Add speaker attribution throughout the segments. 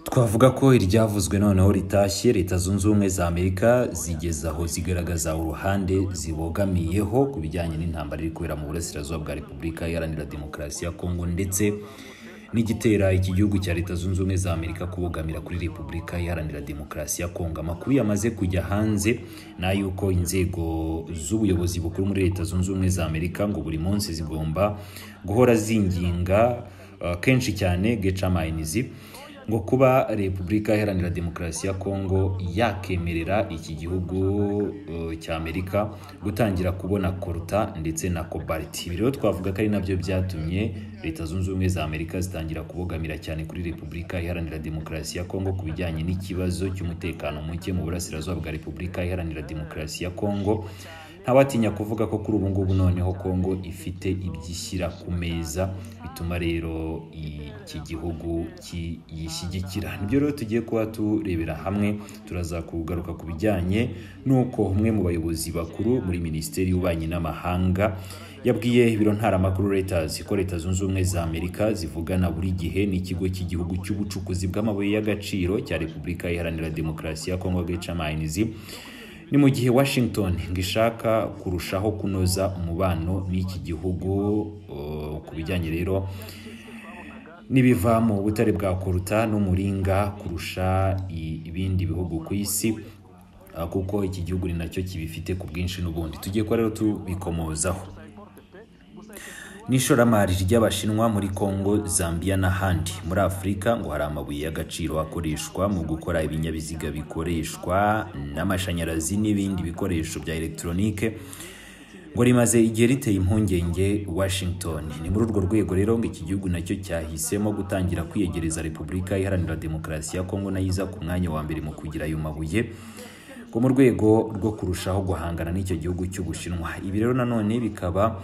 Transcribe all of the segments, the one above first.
Speaker 1: twavuga ko iryavuzwe noneho ritashye leta zunze ubumwe za amerika zigeze aho zigaragaza uruhande zibogamiyeho ku bijyanye n'intambara iri kubera mu burasirazuba bwa repubulika iharanira demokarasi ya kongo ndetse n'igitera iki gihugu cya leta zunze ubumwe za amerika kubogamira kuri repubulika iharanira demokarasi ya kongo amakuru yamaze kujya hanze ni ay'uko inzego z'ubuyobozi bukuru muri leta zunze ubumwe za amerika ngo buri munsi zigomba guhora zinginga uh, kenshi cyane gecamainizi ngo kuba repubulika iharanira demokarasi ya kongo yakemerera iki gihugu uh, cya amerika gutangira kubona koruta ndetse na kobaliti ibi rero twavuga ko ari nabyo byatumye leta zunze ubumwe za amerika zitangira kubogamira cyane kuri repubulika iharanira demokarasi ya kongo ku bijyanye n'ikibazo cy'umutekano muke mu burasirazuba bwa repubulika iharanira demokarasi ya kongo ntawatinya kuvuga ko kuri ubu ngubu noneho kongo ifite ibyishyira ku meza bituma rero iki gihugu kiyishyigikira nibyo rero tugiye kuba turebera hamwe turaza kugaruka ku bijyanye n'uko umwe mu bayobozi bakuru muri minisiteri y'ububanyi n'amahanga yabwiye ibiro ntaramakuru reuters ko leta zunze ubumwe za amerika zivugana buri gihe n'ikigo cy'igihugu cy'ubucukuzi bw'amabuye y'agaciro cya repubulika iharanira demokarasi ya kongo gecamainizi ni mu gihe washington ngo ishaka kurushaho kunoza umubano n'iki gihugu ku bijyanye rero n'ibiva mu butare bwa koruta n'umuringa kurusha ibindi bihugu ku isi kuko iki gihugu ni nacyo kibifite ku bwinshi n'ubundi tugiye kuba rero tubikomozaho n'ishoramari ry'abashinwa muri kongo zambia n'ahandi muri afurika ngo hari amabuye y'agaciro akoreshwa mu gukora ibinyabiziga bikoreshwa n'amashanyarazi n'ibindi bikoresho bya elegitoronike ngo rimaze igihe riteye impungenge washington ni muri urwo rwego rero ngo iki gihugu nacyo cyahisemo gutangira kwiyegereza repubulika iharanira demokarasi ya kongo nayo iza ku mwanya wa mbere mu kugira ayo mabuye ngo mu rwego rwo kurushaho guhangana n'icyo gihugu cy'ubushinwa ibi rero nanone bikaba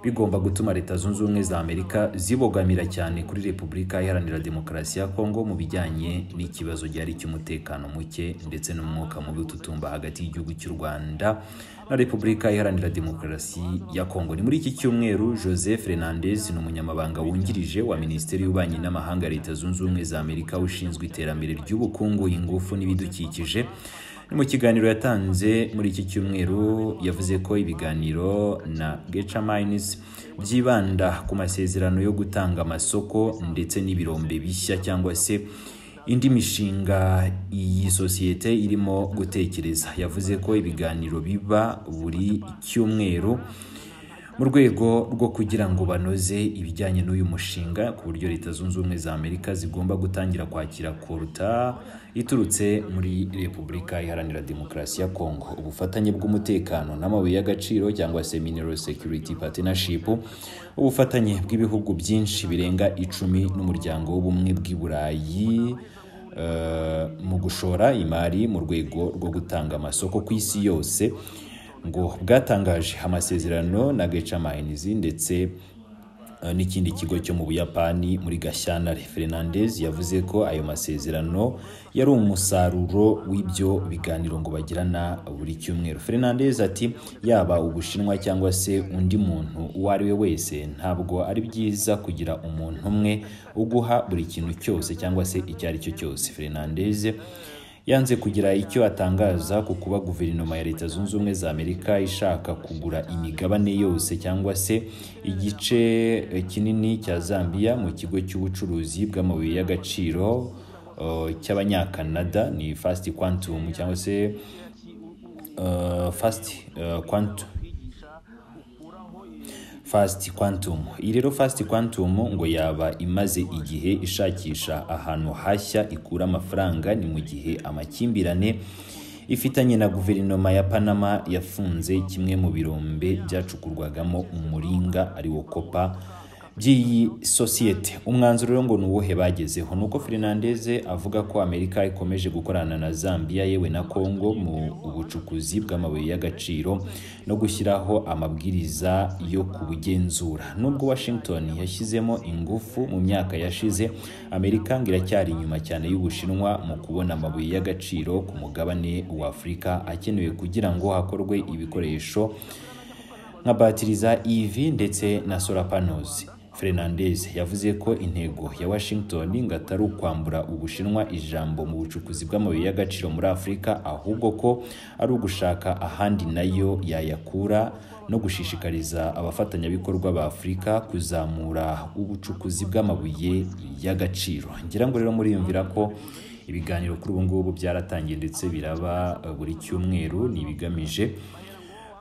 Speaker 1: bigomba gutuma leta zunze ubumwe za amerika zibogamira cyane kuri repubulika iharanira demokarasi ya kongo mu bijyanye n'ikibazo gihari cy'umutekano muke ndetse n'umwuka mubi ututumba hagati y'igihugu cy'u rwanda na repubulika iharanira demokarasi ya kongo ni muri iki cyumweru joseph fernandez ni umunyamabanga wungirije wa minisiteri y'ububanyi n'amahanga ya leta zunze ubumwe za amerika ushinzwe iterambere ry'ubukungu ingufu n'ibidukikije mu kiganiro yatanze muri iki cyumweru yavuze ko ibiganiro na geca mayinisi byibanda ku masezerano yo gutanga amasoko ndetse n'ibirombe bishya cyangwa se indi mishinga iyi sosiyete irimo gutekereza yavuze ko ibiganiro biba buri cyumweru mu rwego rwo kugira ngo banoze ibijyanye n'uyu mushinga ku buryo leta zunze ubumwe za amerika zigomba gutangira kwakira koruta iturutse muri repubulika iharanira demokarasi ya kongo ubufatanye bw'umutekano n'amabuye y'agaciro cyangwa se mineral security partnership ubufatanye bw'ibihugu byinshi birenga icumi n'umuryango w'ubumwe bw'i burayi uh, mu gushora imari mu rwego rwo gutanga amasoko ku isi yose ngo bwatangaje amasezerano na geca mayinizi ndetse n'ikindi kigo cyo mu buyapani muri gashyantare fernandez yavuze ko ayo masezerano yari umusaruro w'ibyo biganiro ngo bagirana buri cyumweru fernandez ati yaba ubushinwa cyangwa se undi muntu uwo ari we wese ntabwo ari byiza kugira umuntu umwe uguha buri kintu cyose cyangwa se icyo ari cyo cyose fernandez yanze kugira icyo atangaza ku kuba guverinoma ya leta zunze ubumwe za amerika ishaka kugura imigabane yose cyangwa se igice kinini cya zambia mu kigo cy'ubucuruzi bw'amabuye y'agaciro uh, cy'abanyakanada ni fast quantum cyangwa se uh, fast uh, quantum fast quantum iyi rero fast quantum ngo yaba imaze igihe ishakisha ahantu hashya ikura amafaranga ni mu gihe amakimbirane ifitanye na guverinoma ya panama yafunze kimwe mu birombe byacukurwagamo umuringa ari wo kopa by'iyi sosiyete umwanzuro rero ngo ni uwuhe bagezeho ni uko fernandez avuga ko amerika ikomeje gukorana na zambia yewe na congo mu bucukuzi bw'amabuye y'agaciro no gushyiraho amabwiriza yo kubugenzura nubwo washington yashyizemo ingufu mu myaka yashize amerika ngo iracyari inyuma cyane y'ubushinwa mu kubona amabuye y'agaciro ku mugabane wa afurika akenewe kugira ngo hakorwe ibikoresho nka batiri za ev ndetse na solar panels Fernandez yavuze ko intego ya Washington ngo atari ukwambura Ubushinwa ijambo mu bucukuzi bw'amabuye y'agaciro muri Afurika ahubwo ko ari ugushaka ahandi nayo yayakura no gushishikariza abafatanyabikorwa ba Afurika kuzamura ubucukuzi bw'amabuye y'agaciro ngira ngo rero muriyumvira ko ibiganiro kuri ubu ngubu byaratangiye ndetse biraba buri cyumweru ni ibigamije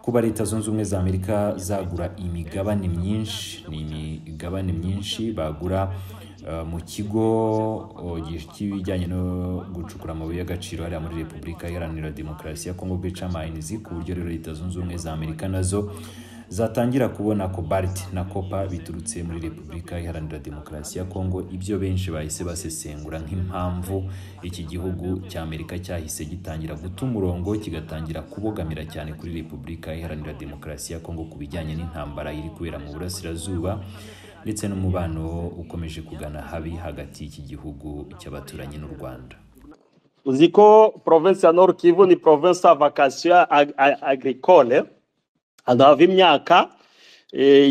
Speaker 1: kuba leta zunze ubumwe za amerika zagura imigabane myinshi ni imigabane myinshi bagura uh, mu kigo cy'ibijyanye no gucukura amabuye y'agaciro hariya muri repubulika iharanira demokarasi ya kongo bca mayinizi ku buryo rero leta zunze ubumwe za amerika nazo zatangira kubona kobalti na kopa biturutse muri repubulika iharanira demokarasi ya kongo ibyo benshi bahise basesengura nk'impamvu iki gihugu cya amerika cyahise gitangira guta umurongo kigatangira kubogamira cyane kuri repubulika iharanira demokarasi ya kongo ku bijyanye n'intambara iri kubera mu burasirazuba ndetse n'umubano ukomeje kugana habi hagati y'iki gihugu cy'abaturanyi n'u rwanda
Speaker 2: uzi ko provinsi ya nord kivu ni provinsi ya vakasiyo agricole ahantu hava imyaka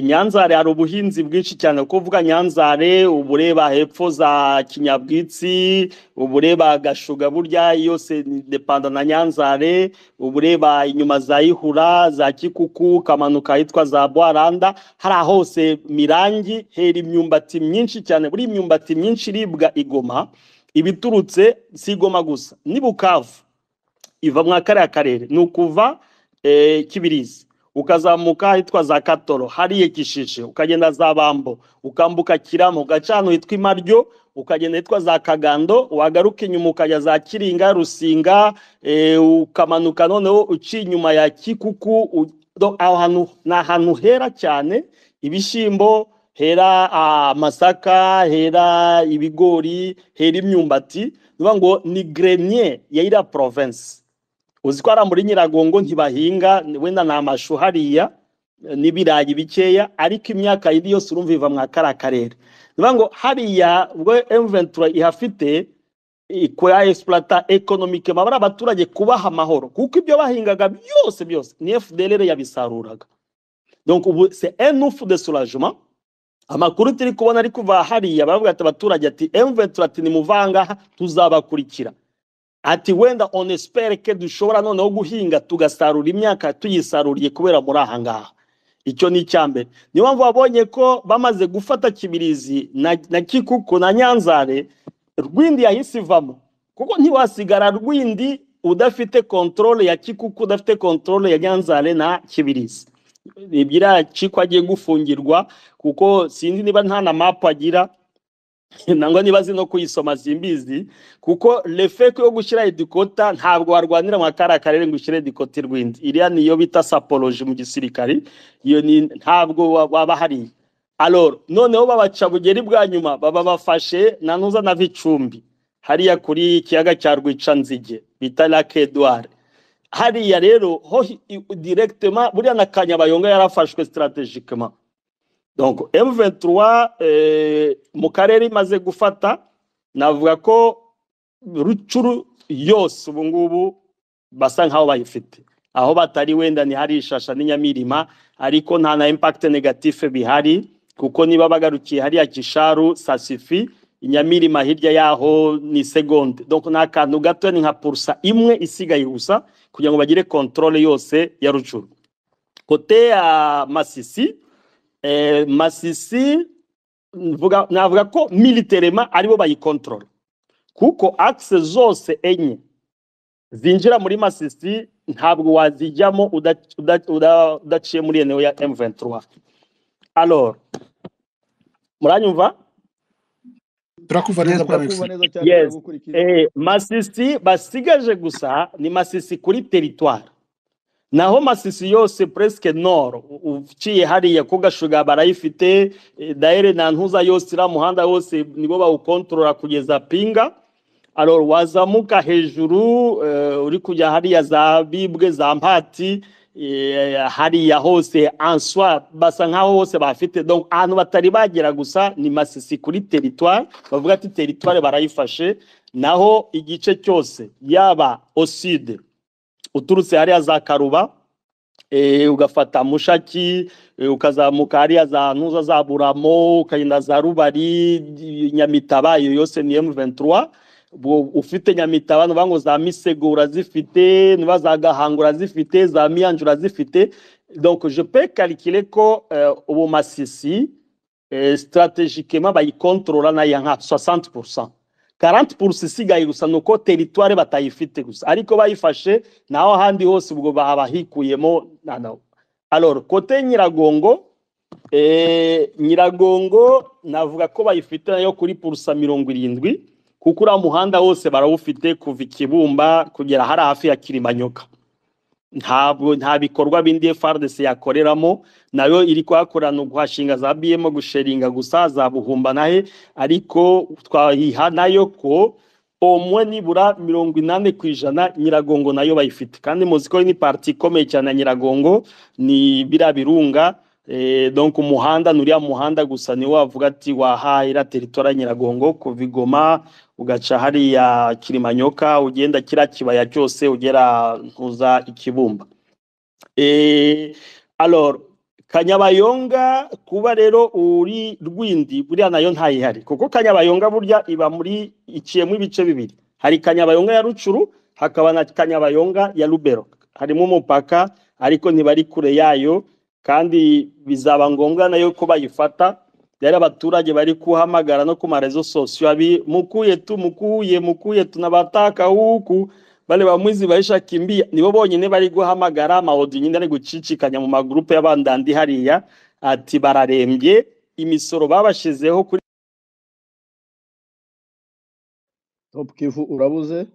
Speaker 2: nyanzare hari ubuhinzi bwinshi cyane kuvuga nyanzare uba ureba hepfo za kinyabwitsi uba ureba gashuga burya yose depanda na nyanzare uba ureba inyuma za ihura za kikuku ukamanuka ahitwa za bwaranda hariya hose mirangi hera imyumbati myinshi cyane buri imyumbati myinshi iribwa igoma ibiturutse si igoma gusa ni bukavu iva mwa kariya karere ni ukuva kibirizi ukazamuka ahitwa za katoro hariya gishishe ukagenda za bambo ukambuka kiramo ugaca ahantu hitwa imaryo ukagenda hitwa za kagando wagaruka inyuma ukajya za kiringa rusinga ukamanuka noneho uciye inyuma ya kikuku aho hantu ni ahantu hera cyane ibishyimbo hera amasaka hera ibigori hera imyumbati niyo ngo ni grenier ya iriya province uzi ko hariya muri nyiragongo ntibahinga wenda ni amashu hariya n'ibirayi bikeya ariko imyaka yindi yose urumva iva mwa kariya karere niba ngo hariya ubwo emuventura ihafite ikora esiparata ekonomike baba ari abaturage kubaha amahoro kuko ibyo bahingaga byose byose ni fdr yabisaruraga donc ubu se enufu de surajuma amakuru turi kubona ari kuva hariya baravuga ati abaturage ati emuventura ati nimuvangaha tuzabakurikira ati wenda onespere ke dushobora noneho guhinga tugasarura imyaka tuyisaruriye kubera muri aha ngaha icyo ni icya mbere niyo mpamvu wabonye ko bamaze gufata kibirizi na kikuku na nyanzare rwindi yahise ivamo kuko ntiwasigara rwindi udafite kontorore ya kikuku udafite kontorore ya nyanzare na kibirizi ebyiri ko agiye gufungirwa kuko sinzi niba nta na mapu agira nangwa nibaze no kuyisoma simbizi kuko refeko yo gushyira edikota ntabwo warwanira mu kariya karere ngo ushyire edikota irwindi iriya niyo bita saporoje mu gisirikari iyo ni ntabwo waba hariya aroro noneho babaca bugeri bwa nyuma baba bafashe na ntuzana vicumbi hariya kuri ikiyaga cya rwicanzige bita lake eduware hariya rero ho direkitema buriya na kanyabayonga yarafashwe sitarategikema donc M23 eh, mu karere imaze gufata navuga ko rucuru yose ubu ngubu basa nkaho bayifite aho batari wenda ni hari ishasha n'inyamirima ariko nta na impact negative bihari kuko niba bagarukiye hariya kisharu sasifi inyamirima hirya yaho ni segonde donc ni akantu gato ni nka purusa imwe isigaye gusa kugira ngo bagire controle yose ya rucuru kote ya masisi masisi navuga ko militerema aribo bayikontorora kuko akise zose enye zinjira muri masisi ntabwo wazijyamo udaciye muri eneo ya M23 alors muranyumva
Speaker 3: turakumva neza
Speaker 2: yes eh masisi basigaje gusa ni masisi kuri territoire naho masisi yose presque nord uciye hariya ko gashuga barayifite daire na ntuza yose iriya muhanda yose nibo bawukontorora kugeza pinga aroro wazamuka hejuru uri kujya hariya za bibwe za mpati hariya hose answa basa nkaho hose bafite ahantu batari bagera gusa ni masisi kuri teritwari bavuga ati teritwari barayifashe naho igice cyose yaba oside uturutse hariya za karuba eh, ugafata mushaki eh, ukazamuka hariya za ntuza za buramo ukagenda za rubari i- nyamitaba iyo yose ni m23 Bo- ufite nyamitaba nuvuga ngo za misego urazifite nuba za gahango urazifite za miyanja urazifite donc je peux calculer ko eh, ubu masisi eh, strategiquement bayikontrola nayo nka 60 40 isigaye gusa ni uko teritware batayifite gusa ariko bayifashe naho ahandi hose ubwo babahikuyemo na- na- alors kote nyiragongo eh, nyiragongo navuga ko bayifite nayo kuri purusa mirongo irindwi kuko uriya muhanda wose barawufite kuva i kibumba kugera hari hafi ya kirimanyoka ntabwo nta bikorwa bindi FARDC yakoreramo nayo iri kuhakorana uguhashinga za BM gusheringa gusa za buhumba nahe ariko twahiha nayo ko omwe nibura mirongo inani ku ijana nyiragongo nayo bayifite kandi muzi ko ni parti ikomeye cyane ya nyiragongo ni biriya birunga eh, donc umuhanda nuriya muhanda gusa ni wavuga ati wahahira teritwari ya nyiragongo kuva i Goma ugaca hariya kirimanyoka ugenda kiriya kibaya cyose ugera ntuza ikibumba Eh, alors kanyabayonga kuba rero uri rwindi buriya nayo ntayihari kuko kanyabayonga burya iba muri iciyemo ibice bibiri hari kanyabayonga ya rucuru hakaba na kanyabayonga ya rubero harimo umupaka ariko ntibari kure yayo kandi bizaba ngombwa nayo ko bayifata yari abaturage bari kuhamagara no ku marezo sosiyo abi mukuye tu mukuye mukuye tunabataka huku bale bamwizi baisha kimbia nibo bonyine bari guhamagara amaodi nyine ari gucicikanya mu magrupe y'abandandi hariya ati bararembye imisoro babashizeho kuri
Speaker 4: Top Kivu urabuze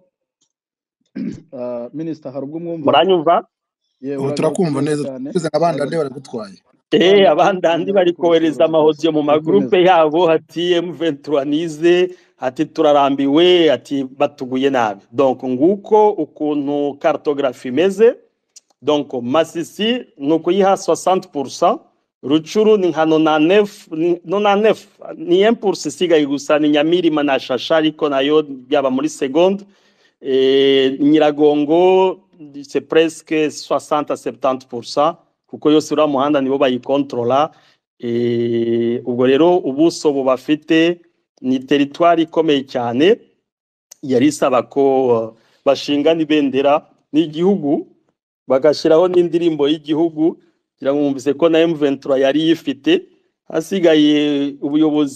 Speaker 4: Ah, Minister hari ubwo mwumva
Speaker 2: muranyumva
Speaker 4: Ye,
Speaker 3: Ubu
Speaker 4: uragaruka
Speaker 3: turakumva neza
Speaker 4: cyane.
Speaker 3: tuze abandande baragutwaye
Speaker 2: Eh, abandandi bari kohereza amahodiyo mu magrupe yabo ati M23 nize ati turarambiwe ati batuguye nabi donc nguko ukuntu cartographie imeze donc masisi ni ukuyiha 60 rucuru ni nka 99 ni 99 ni 1 isigaye gusa ni nyamirima na shasha ariko nayo byaba muri seconde eh, nyiragongo c'est presque 60 à 70 kuko yose uriya muhanda nibo bayikontrola eh, ubwo rero ubuso bubafite ni teritwari ikomeye cyane yari isaba ko uh, bashingana ibendera n'igihugu bagashyiraho n'indirimbo y'Igihugu kugira ngo mwumvise ko na M23 yari yifite hasigaye ubuyobozi